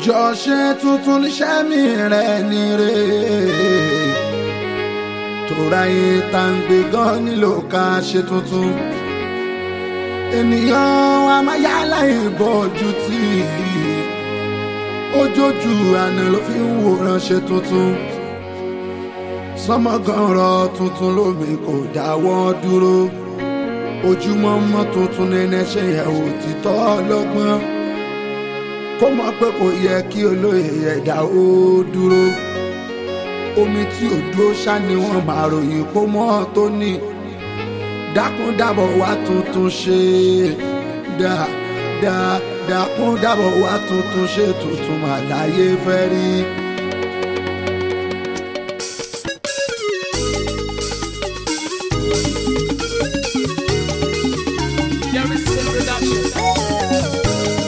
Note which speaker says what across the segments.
Speaker 1: jọ ṣe tuntun níṣẹ́ mi rẹ̀ ní rè tóra yìí tá ń gbé gan nílò ká ṣe tuntun ènìyàn amáyálà ìbọ̀jú tí ojójú àná ló fi ń wòran ṣe tuntun sọmọgànrọ tuntun lómi kò dáwọ́ dúró ojúmọ́ mọ́ tuntun nínú ẹṣẹ́ yẹn òtítọ́ ọlọ́gbọ́n kó mọ̀ pé kò yẹ kí olóyè ẹ̀dá ó dúró omi tí ò dúró ṣá ni wọ́n máa ròyìn kó mọ́ tó ní dákún dábọ̀ wá tuntun ṣe dá dá dákún dábọ̀ wá tuntun ṣe tuntun mà láyé fẹ́ rí.
Speaker 2: Jerry Sin Production.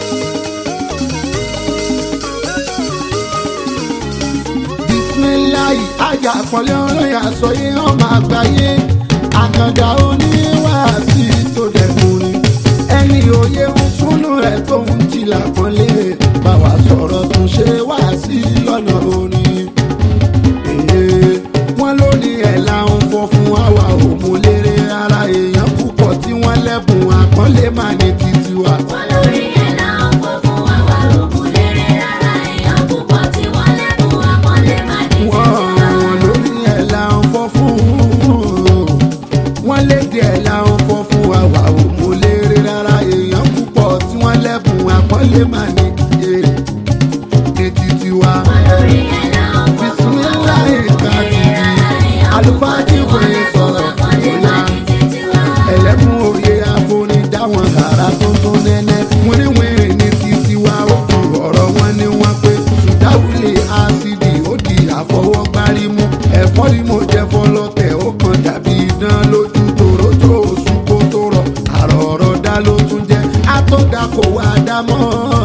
Speaker 1: bisimilayi ajá àpọ̀lé olóyè àsọyé ọmọ àgbáyé àkàndá oníwàásí tó dẹ̀kun ni ẹni òye ń súnú rẹ̀ tó ń jìlá pọ́nlé báwa sọ̀rọ̀ tún ṣe wá sí lọ́nà orin. Èè, wọ́n ló ní ẹ̀ láwọn fọ́ fún àwa òmùlérè ara èèyàn púpọ̀ tí wọ́n lẹ́bùn àpọ́nlé máa ní títí wa.
Speaker 3: Wọ́n lórí ẹ̀ náà fọ́ fún àwa òkúlérè rárá èèyàn púpọ̀ tí wọ́n lẹ́bùn àpọ́nlé má ní títí
Speaker 1: wọ́n
Speaker 3: lọ.
Speaker 1: wọ́n lórí ẹ̀ là ń fọ́ fún wọ́n léde ẹ̀ là ń fọ́ fún àwa ò mú lérè rárá èèyàn púpọ̀ tí wọ́n lẹ́bùn àpọ́nlé mà ní èrè ní títí wa.
Speaker 3: Wọ́n lórí ẹ̀ náà fọ́ fún àwa
Speaker 1: bisimilayi kàdí
Speaker 3: òkúlérè rárá èèyàn
Speaker 1: àlùfáà tí
Speaker 3: púpọ̀
Speaker 1: kò
Speaker 3: tí
Speaker 1: yẹ
Speaker 3: wọ́n
Speaker 1: sọ̀rọ̀
Speaker 3: lẹ́bùn àpọ́nlé má
Speaker 1: bóyá
Speaker 3: ní títí lọ.
Speaker 1: ẹlẹ́kùn òye àforí dáwọn ará tuntun nẹ́nẹ́ wíníwíní ní títí wa ó ju ọ̀rọ̀ wọn ni wọ́n pé sùdáwùlé ásídì ó di àfọwọ́gbárí mú ẹ̀fọ́ ni mo jẹ́ fọlọ́tẹ̀ ó kàn dàbí idán lójú tòrótò oṣù kó tó rọ̀ àrọ̀ ọ̀rọ̀ dá ló tún jẹ́ àtọ́dá kò wá dá mọ́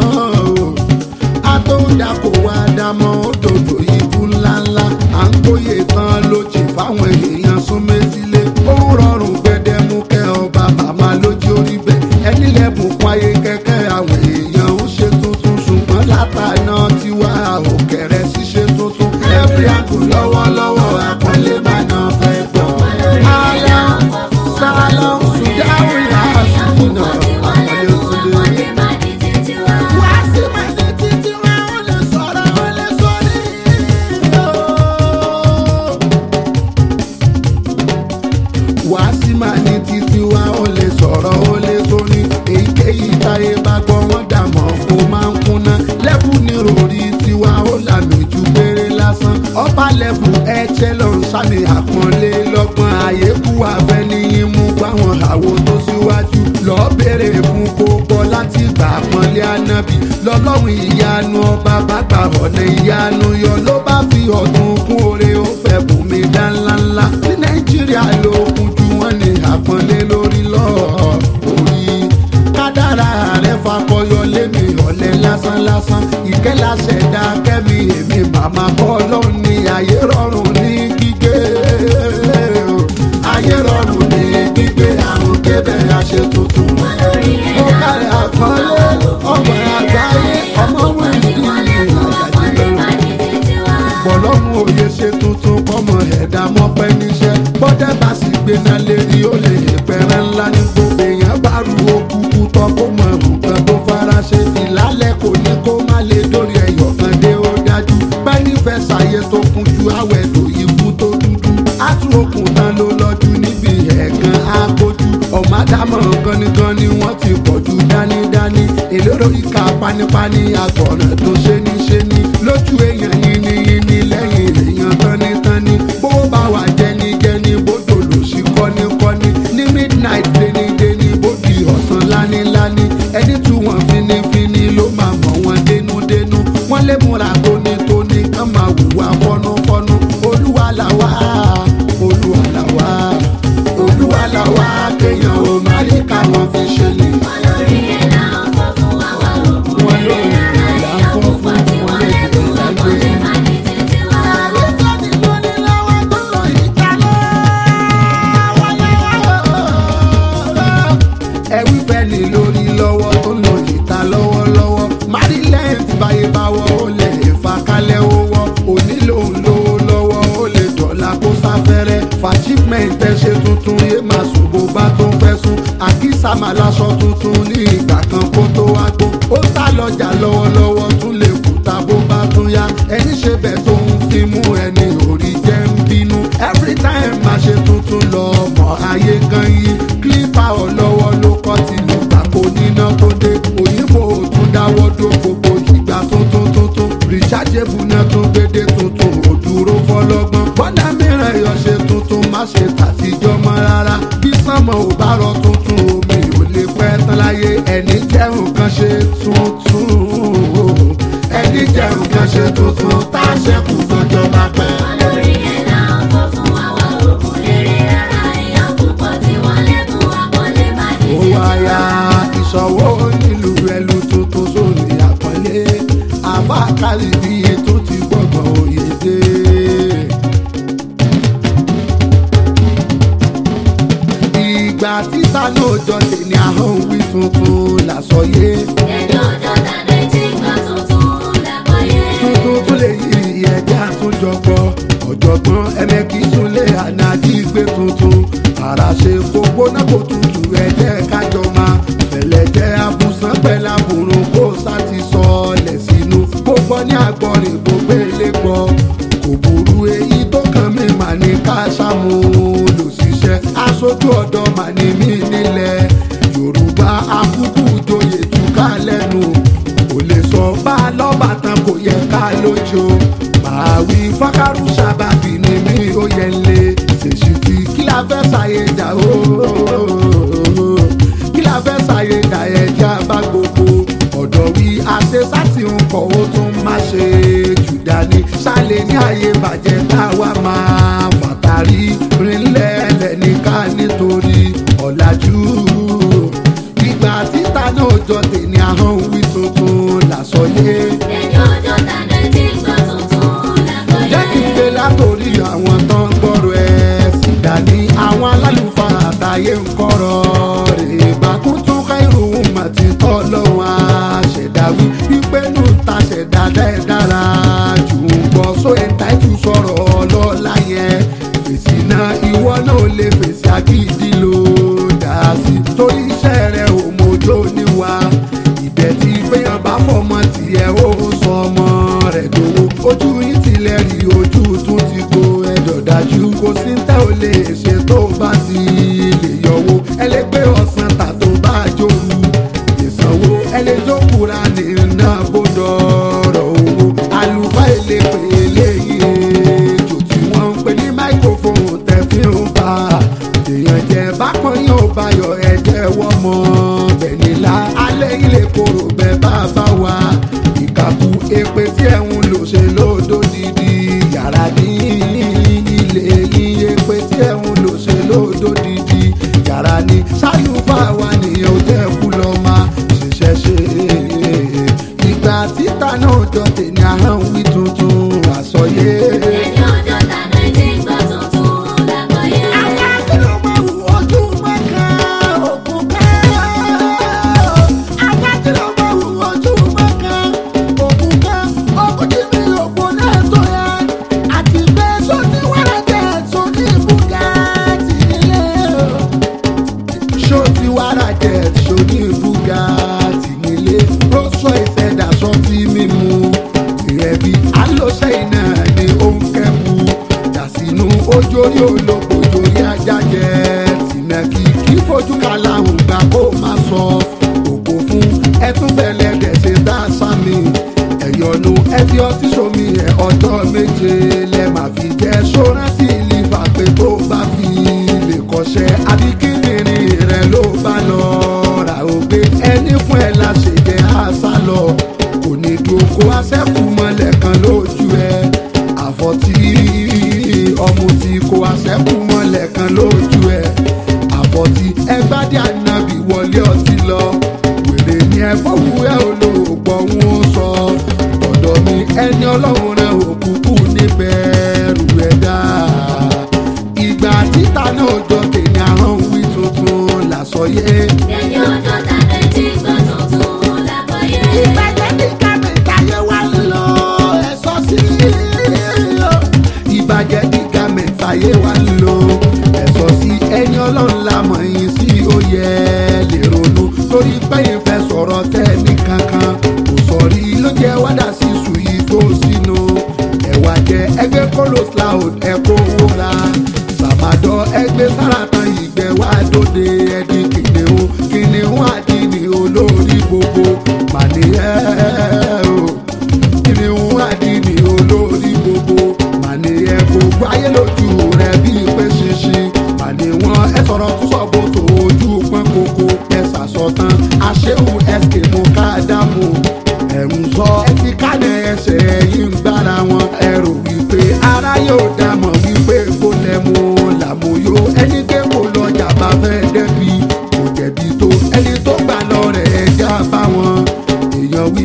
Speaker 1: àtọ́dá kò wá dá mọ́ òdòdó ibú ńláńlá à ń gbóyè tán lójì fáwọn èèyàn sún méjìlé ó ń rọrùn gbẹdẹmukẹ ọba màmá lójú orí bẹ́ẹ̀ ẹni lẹ́bùn kún ayé kẹ́kẹ́ àwọn èèyàn ń ṣe tuntun ṣùgbọ́n látàná tiwa òkèrè ṣíṣe tuntun every angle lọ́wọ́lọ́wọ́ àpọ́nlé máa ná fẹ́ gbọ́.
Speaker 3: Wọ́n lórí ẹ̀ náà fọ́ fún àwa
Speaker 1: sálọ
Speaker 3: òkúlérè
Speaker 1: sùdáwì
Speaker 3: rárá èèyàn
Speaker 1: àṣùnà
Speaker 3: púpọ̀ tí wọ́n
Speaker 1: àpọ́nlé
Speaker 3: lẹ́bùn
Speaker 1: òtúndé.
Speaker 3: àpọ́nlé má ní títí lọ.
Speaker 1: wá sí máa ní títí wá ó lè sọ̀rọ̀ ó lè sórí. wá sí máa ní títí wá ó lè sọ̀rọ̀ ó lè sórí. èyíkéyìí táyé bá gbọ́ wọ́n dà mọ́ kó máa ń kúnná. lẹ́bù ní ròrí tiwa ó lànà ju péré lásán. ọba lẹ́bù ẹ̀jẹ̀ ló ń sàmì àpọ́nlé lọ́gbọ́n àyè kú àfẹ́ ní imú báwọn àwo tó síwájú. lọ́ọ́ béèrè fún kó gbọ́ láti gbà pọ́nlé ànábì. lọ́lọ́run ìyanu ọba bá gbà ọ̀nà ìyanu yọ ló bá fi ọ̀tún kún oore ó fẹ́ bùnmi dá ńláńlá. tí nàìjíríà ló kún ju wọn ní àpọ́nlé lórí lọ́ọ̀ orí kádàrá rẹ̀ fakọyọ lémi ọ̀lẹ́ lásán lásán ìkẹ́ láṣẹ̀dá kẹ́mi èmi màmá bọ́ lọ́hùn ní ayé rọrùn ní gbígbé ayé rọrùn ní gbígbé àrùn kébẹ̀ àṣẹ tuntun.
Speaker 3: Wọ́n lórí ẹ̀
Speaker 1: mo
Speaker 3: náà
Speaker 1: kárẹ̀
Speaker 3: fọ́ fún
Speaker 1: àpọ́nlé
Speaker 3: àwa
Speaker 1: ọmọ
Speaker 3: òkúlérè
Speaker 1: àgbáyé
Speaker 3: rárá
Speaker 1: ọmọ
Speaker 3: èèyàn púpọ̀ tí wọ́n lẹ́bùn àpọ́nlé má ní títí lọ.
Speaker 1: bọ̀lọ́mù òye ṣe tuntun kọ́mọ ẹ̀dá mọ́pẹ́ níṣẹ́ bọ́dẹ̀ bá sì gbéná lérí ó lè pẹ̀rẹ̀ ńlá ní gbogbo èèyàn bá ru okùnkù tán kó mọ nǹkan tó fara ṣe ìlálẹ̀ kò ní kó má lè dórí ẹ̀yọ̀ kan dé ó dájú bẹ́ẹ̀ni fẹ́ ṣàyẹ tó kún ju àwẹ̀ tó ikú tó dúdú á tún okùn tán ló lọ́jú níbi ẹ̀ẹ̀kan àpójú ọ̀má dámọ̀ gangan ni wọ́n ti pọ̀ ju dánidání èlérò ìka panipani àgbọ̀nà tó ṣe ní ṣe ní lójú èèyàn yìnyínyìnyín lẹ́yìn èèyàn tánítání bówó bá wà jẹnijẹni bójú olùsí kọ́nikọ́ni ní midnight dénidéni bójú ọ̀sán láníláni ẹni tí wọ́n finifini ló máa mọ̀ wọ́n dénúdénú wọ́n lè múra tónítóní kán máa hùwà fọ́núfọ́nú olúwa làwà olúwa làwà olúwa làwà kéèyàn ò má rí káwọn fi ṣe lè.
Speaker 3: Wọ́n lórí ẹ̀ náà fọ́ fún àwa òkúlérè rárá èèyàn púpọ̀ tí wọ́n lẹ́bùn àpọ́nlé má ní títí
Speaker 1: máa láṣọ tuntun ní ìgbà kan kó tó wá gbó ó sá lọ́jà lọ́wọ́lọ́wọ́ tún lè kúta bó bá tún yá ẹni ṣe bẹ́ẹ̀ tó ń fi mú ẹni orí jẹ́ ń bínú every time máa ṣe tuntun lọ mọ ayé kan yí kílípà ọlọ́wọ́ ló kọ́ ti lù pàkó níná tó dé òyìnbó ò tún dáwọ́ dó gbogbo ìgbà tuntun tuntun rìṣàjẹ́bù náà tún gbédé tuntun ò dúró fọlọ́gbọ́n bọ́dà mìíràn yọ ṣe tuntun má ṣe tàtijọ́ mọ́ rárá bí sánmọ̀ ò bá rọ tuntun omi ò lè pẹ́ tán láyé ẹni jẹun kan ṣe tuntun ẹni jẹun kan ṣe tuntun tá a ṣẹ́kù tọ́jọ́ bá pẹ́.
Speaker 3: olórí ẹ̀dá ọkọ̀ fún àwa òkun lérè rárá èèyàn púpọ̀ tí wọ́n lẹ́bùn àpọ́nlé má ní
Speaker 1: ó wáyà ìṣòwò nílùú ẹlú tuntun sórí àpọ́nlé àbákálì bí ètò ti gbọ́gbọ́n òye dé. ìgbà títa náà jọ tèmi àhán wí tuntun làsọyé
Speaker 3: ẹni ọjọ́ tàbí tí gbọ́ tuntun lágbọ́yé.
Speaker 1: tuntun tún lè yí ẹ̀jẹ̀ àtúnjọpọ̀ ọ̀jọ̀gbọ́n ẹ̀mẹ́kì súnlé ànájí gbé tuntun ara ṣe gbogbo náà kò tutù ẹ̀jẹ̀ kájọ máa fẹ̀lẹ̀ jẹ́ abùsàn pẹ̀lú àbùrùn kó sáti sọ ọ̀lẹ̀ sínú gbogbo ní àgbọ̀rìn gbogbo ilé gbọ́ kò burú èyí tó kàn mí mà ní ká ṣàmúlò ṣiṣẹ́ aṣojú ọ̀dọ́ mà ní mí nílẹ̀ yorùbá akúkú joyè túká lẹ́nu kò lè sọ bá a lọ́ba tán kò yẹ ká lójó màá wí fákàrú sábàbí ni mí ó yẹ lé ṣèṣì tí kí la fẹ́ ṣàyè dà ó kí la fẹ́ ṣàyè dà ẹja bá gbogbo ọ̀dọ̀ wí àṣẹ sátì ń kọ̀ ó tún má ṣe jù dání ṣàlẹ̀ ní ààyè bàjẹ́ káwa máa fàtàrí rinlẹ̀ lẹ́nìká nítorí ọ̀làjú ìgbà títa náà jọ tèmi àhán wí tuntun làsọyé
Speaker 3: ẹni ọjọ́ tàbí tí gbọ́ tuntun lágbọ́yé.
Speaker 1: jẹ́ kí n gbé látòrí àwọn tó ń gbọ́rọ̀ ẹ̀ sì dání àwọn alálùfáà àtàyè ń kọ́rọ̀ rè bákún tún káìrò mà ti tọ́ lọ́wọ́ àṣẹ̀dáwí wípé nù ta ṣẹ̀dá dẹ́ dára jù ń gbọ́ só ẹ̀ńtáìtù sọ̀rọ̀ ọlọ́lá yẹn fèsì náà ìwọ náà ò lè fèsì àgídí ló dá sí torí iṣẹ́ rẹ̀ ò mójó níwá ìbẹ̀ tí gbéyàn bá fọmọ tiẹ̀ ó sọ ọmọ rẹ̀ dòwó ojú yín tilẹ̀ rí ojú tún ti go ẹ̀dọ̀ dájú kò sí tẹ́ ò lè ṣe tó bá ti lè yọwọ́ ẹlẹgbẹ́ ọ̀sán tà tó bá jòrú ìsanwó ẹlẹ́jọ́kùnra ní iná bọ́dọ̀ ọ̀rọ̀ owó àlùfáà èlé pé eléyìí èjò tí wọ́n ń pè ní máìkrófóònù tẹ̀ fi ń bá èèyàn jẹ́ bákan yóò bayọ̀ ẹ̀jẹ̀ wọ́n mọ́ bẹ́ẹ̀ nílá alẹ́ ilé koro bẹ́ẹ̀ bá bá wa ìkàkù èpè tí ẹ̀ ń lò ṣe lódò dídí yàrá ní ilé yín èpè tí ẹ̀ ń lò ṣe lódò dídí yàrá ní ṣáyùfà wa nìyẹn ò jẹ́ kú lọ máa ṣiṣẹ́ ṣe ìgbà títa náà jọ tèmi àhán wí tuntun àsọyé.
Speaker 3: ẹni ọjọ́ tàbí tí gbọ́ tuntun lágbọ́yé.
Speaker 1: Àwọn akérèmọ ojú mọ́ká òkú ká. Àwọn akérèmọ ojú mọ́ká òkú ká. Òkú tí mi òkú náà tó yẹ. Àti pé sọ́tí wàrà jẹ́ sóní Bugatti nílé. Sọ́tí wàrà jẹ́ sóní Bugatti nílé. Rọ́ṣọ́ ìṣẹ̀dá sọ́tí mímu. Ìrẹ̀bí alóṣẹ́ iná ni ó ń kẹ́bu. Dàsínú ojórí olóko ojórí ajá jẹ. Tìmẹ̀kì kí fojú kaláhùn gbà kó má sọ. Òkò fún ẹtún fẹlẹ̀ dẹ̀sẹ̀ dá sámi. Ẹ̀yọ̀nù ẹ fi ọtí sómi ẹ̀ ọjọ́ méje lẹ máa fi jẹ́ sórántì lífà pé tó bá fi lè kọ́ṣẹ́. Àbí kíndìnrín rẹ̀ ló bá lọ rà ó gbé. Ẹni fún ẹ la ṣèjẹ́ àṣà lọ. Kò ní dùn kó aṣẹ́kù mọ́lẹ̀ kan lójú ẹ. Àfọ̀tí ọmọ tí kò aṣẹ́kù mọ́lẹ̀ kan lójú ẹ. Àfọ̀tí ẹgbádé ànábì wọlé ọtí lọ. Wèrè ni ẹ fọwọ́ ẹ olóògbọ̀ wọn sọ. Tọ̀dọ̀ mi ẹni ọlọ́run rẹ̀ òkùnkùn níbẹ̀ rù ẹ̀dá. Ìgbà títa náà jọ tèmi àhán wí tuntun làsọyé.
Speaker 3: ẹni ọjọ́ tàbí tí gbọ́ tuntun lágbọ́yé.
Speaker 1: ìbàjẹ́ ní kàmẹ́tàyé wà lọ ẹ̀sọ́ sí i. ìbàjẹ́ ní kàmẹ́tàyé wà lọ ẹ̀sọ́ sí ẹni ọlọ́run la mọ̀ yín sí ó yẹ lè kolos loud ẹ̀kọ́ owó ra sàmàdọ̀ ẹgbẹ́ sáràtàn ìgbẹ́ wá dóde ẹni kìnìún kìnìún àdínì olórí gbogbo màníyẹ́ o kìnìún àdínì olórí gbogbo màníyẹ́ gbogbo ayé lójú rẹ̀ bíi pé ṣinṣin màní wọn ẹ sọ̀rọ̀ tún sọ bó tó ojú pọ́n kókó ẹ sàsọtán àṣehùn ẹsẹ̀ mú ká dámú ẹ̀rù sọ ẹ ti kálẹ̀ ẹsẹ̀ yìí ń gbára wọn ẹrù wípé ara yóò dámọ̀ wípé kó lẹ́mu làmúyó ẹni pé kò lọ́jà bá fẹ́ dẹ́bi kò jẹ̀bi tó ẹni tó gbà lọ rẹ̀ ẹja bá wọn èèyàn wí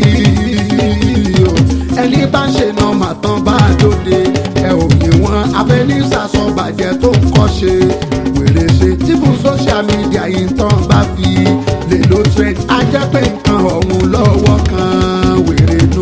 Speaker 1: o ẹni bá ń ṣe nọmà tán bá dóde ẹ ò ní wọn afẹnisàsọ bàjẹ́ tó ń kọ́ ṣe wèrè ṣe tífún social media yìí tán bá fi lè lo trend ajẹ́ pé nǹkan ọ̀hún lọ́wọ́ kan wèrè nù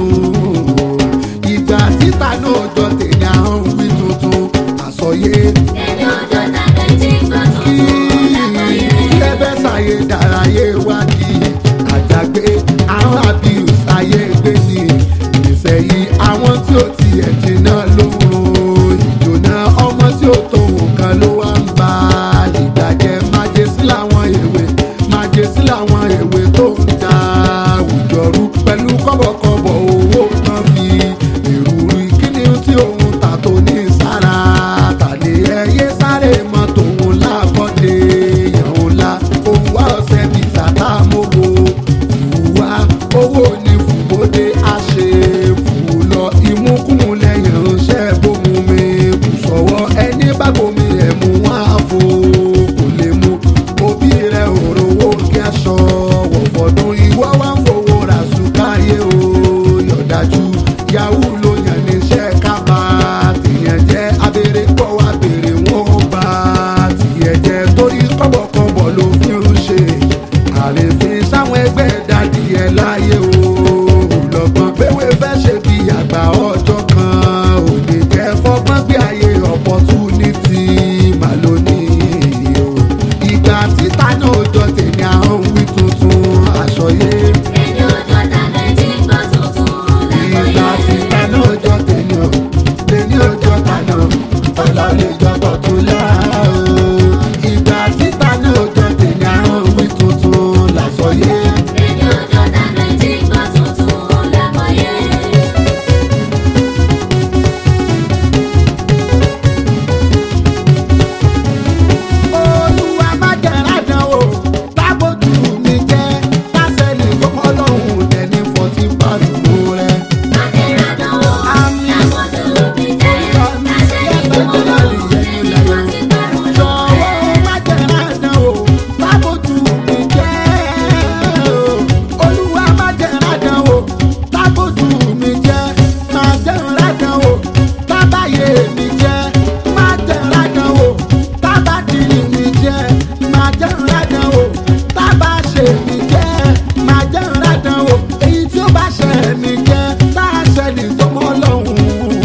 Speaker 1: ìgbà títà náà jọ tèmi àwọn wí tuntun àsọyé
Speaker 3: Ẹni ọjọ́ tàbí tí gbọ́
Speaker 1: kí
Speaker 3: tuntun lágbàáyé.
Speaker 1: kí ẹ fẹ́ ṣàyè dárayé wá kí àjàgbé àwọn abuse ayé gbé ní ìsẹ̀yìn àwọn tí ó tiẹ̀ jiná lóorun ìjòná ọmọ tí ó tó nǹkan ló wá ń ba ìgbàjẹ́ májèsí làwọn èwe májèsí làwọn èwe tó ń da àwùjọ rú pẹ̀lú kọ́bọ̀kọ́bọ̀ owó tán fi ìrùrí kíni tí òun tà tó ní sára tàlé ẹyẹ sáré mọ́tò òun lábọ́dé èèyàn ńlá òun wá ọ̀sẹ̀ bíi sàtà mọ́wó fùwá owó ní fùbọ́dé àṣẹ fù lọ ìmúkùmù lẹ́yìn ránṣẹ́ bómú mi kù sọ́wọ́ ẹni bá bomi ẹ̀ mú wá fò kò lè mú òbí rẹ̀ òrówó kí aṣọ wọ̀fọ̀dún ìwọ́ wá ń fowó ra sùkáyé o yọ̀dájú yahoo ló yàn níṣẹ́ kábà tìyẹn jẹ́ abèrè pọ̀ wá bèrè wọn ó bá tìyẹn jẹ́ torí kọ́bọ̀kọ́bọ̀ ló fi ń ṣe àrèfín sáwọn ẹgbẹ́ dàdí ẹ̀ láyé o lọ́gbọ́n péwé fẹ́ ṣe bí àgbà ọjọ́ kan ò lè jẹ́ fọ́gbọ́n bí ayé opportunity mà lónìí o ìgbà títa náà jọ tèmi àwọn wí tuntun àṣọyé
Speaker 3: Ẹni ọjọ́ tàbí tí gbọ́ tuntun
Speaker 1: ìgbà
Speaker 3: lágbàáyé.
Speaker 1: títa náà jọ tèmi o tèmi ò jọ tànà ọlọ́lẹ̀ jọ̀bọ̀ tó lá o ìgbà títa náà jọ tèmi àwọn wí tuntun làṣọyé.
Speaker 3: Ẹni ọjọ́ tàbí tí gbọ́ tuntun lágbàáyé.
Speaker 1: olúwa má jẹ́ra dán o tábòjú mi jẹ́ tásẹ̀lì gbọ́mọ́ lọ́hùn dẹni fọtí pàdùnú rẹ̀.
Speaker 3: Adéradánwò,
Speaker 1: Àmín.
Speaker 3: lágbọ́dọ̀ òbí jẹ́. Lásẹ̀yìn tó mọ́ lọ́rùn ẹni wọ́n ti parun
Speaker 1: jọ̀wọ́
Speaker 3: lọ́rẹ́.
Speaker 1: má jẹ́ra dán o tábòjú mi jẹ́ o olúwa má jẹ́ra dán o tábòjú mi jẹ́ má jẹ́ra dán o tábàyè mi jẹ́ má jẹ́ra dán o tábàdìrì mi jẹ́ má jẹ́ra dán o tábàṣe mi jẹ́ má jẹ́ra dán o èyí tí ó bá ṣe mi jẹ́ tá a ṣe ní tó mọ́ lọ́hùn-ún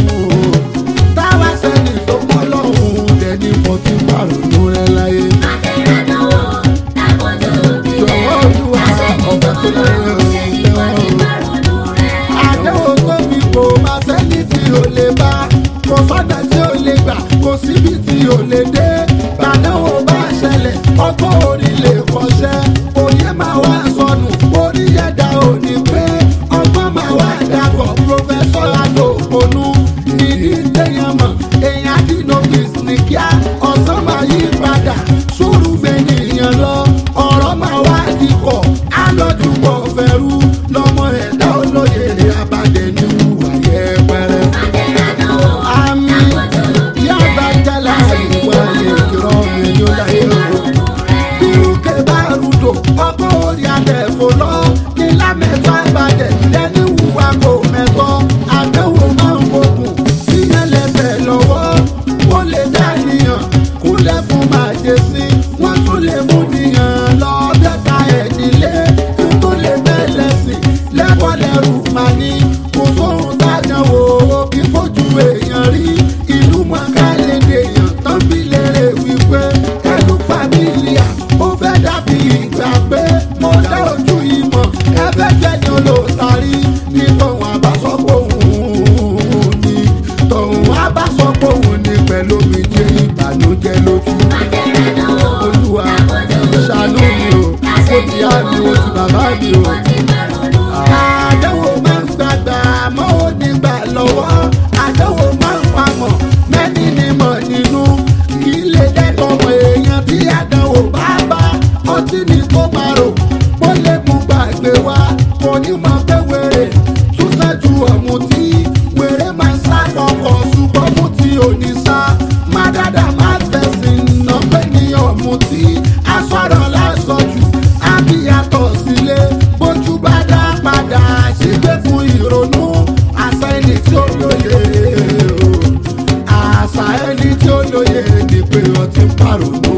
Speaker 1: táwa ṣe ní tó mọ́ lọ́hùn-ún dẹni fọtí pàrọ̀nù rẹ láyé.
Speaker 3: Adéradánwò, lágbọ́dọ̀ òbí jẹ́.
Speaker 1: Jọ̀wọ́ Olúwa,
Speaker 3: Lásẹ̀yìn tó
Speaker 1: ọba tó
Speaker 3: mọ́ lọ́rùn
Speaker 1: láyé
Speaker 3: ẹni wọ́n ti parun lọ́rẹ́.
Speaker 1: àdéhùn tóbi kò má sẹ́ni tí ò lè bá kò sọ́nà tí ò lè gbà kò síbi tí ò lè dé gbàdéhùn bá ṣẹlẹ̀ ọgbọ́n orí lè kọ́ṣẹ́ òye máa wá sọnù orí ẹ̀dá ò ní pé ọgbọ́n máa wá dàpọ̀ pòfẹ́sọ̀ àlò ònú ìdí téèyàn mọ̀ èèyàn dínọ́fíìs ní kíá ọ̀sán máa yí padà sùúrù gbẹ̀yìn lọ ọ̀rọ̀ máa wá dikọ̀ alọ́dúnpọ̀ fẹ́rú lọ́mọ ẹ̀dá olóye abàdé ní wúwà yẹpẹrẹ.
Speaker 3: Adéradánwò,
Speaker 1: àmì
Speaker 3: lágbọ́dọ̀ òbí
Speaker 1: yá
Speaker 3: jẹ́.
Speaker 1: bá jálá
Speaker 3: Lásẹ̀yìn
Speaker 1: ìwà
Speaker 3: tó mọ́
Speaker 1: ìkìrọ̀
Speaker 3: lọ́rùn
Speaker 1: mi
Speaker 3: ẹni
Speaker 1: ní ó
Speaker 3: wọ́n ti
Speaker 1: láyé o.
Speaker 3: parun lọ́rẹ́.
Speaker 1: Bírúkẹ́ bá rúdò, ọkọ̀ orí adẹ̀fò lọ. Ní lámẹ́tọ́ àgbàdẹ̀, lẹ́ni wùwà kò mẹ́tọ́. Àdéhùn máa ń fokùn, síyẹn lẹ́sẹ̀ lọ́wọ́. Ó lè dá níyàn, kúlẹ̀ fún màjèsí. Wọ́n tún lè mú níyàn lọ bẹ́ta ẹ̀ nílé. Tó lè bẹ́lẹ̀ sí, lẹ́kọ̀ọ́ lẹ́rù máa ní. Kò sóhun tájà wo kí fojú èèyàn rí. Ìlú mọ̀ká lè dèèyàn tán bí lérè wípé ẹnu fàmílíà ó fẹ́ dàbí ìgbà pé mo dá ojú ìmọ̀ ẹ fẹ́ jẹ́ ní olóòtú pàrònú